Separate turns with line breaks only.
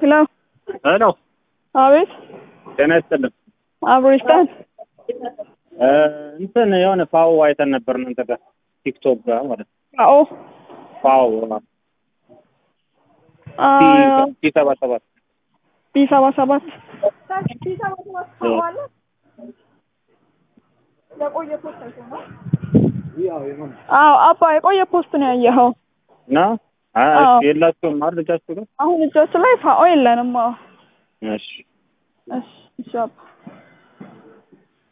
ሄሎ
ሄሎ
አቤት
ጤና ይስጥልን።
አብሮ ይስጣል።
እ እንትን የሆነ ፋው አይተን ነበር እናንተ ጋር ቲክቶክ ጋር ማለት ነው።
አዎ
ፋው
አ
ቲ ሰባ ሰባት
ቢ ሰባ ሰባት አዎ አባ የቆየ ፖስት ነው ያየኸው።
እና አ-
አዎ።
እሺ የላችሁም አይደል ልጃችሁ ጋር?
አሁን እጃችን ላይ ፋኦ የለንም። አዎ
እሺ
እሺ እሺ አባ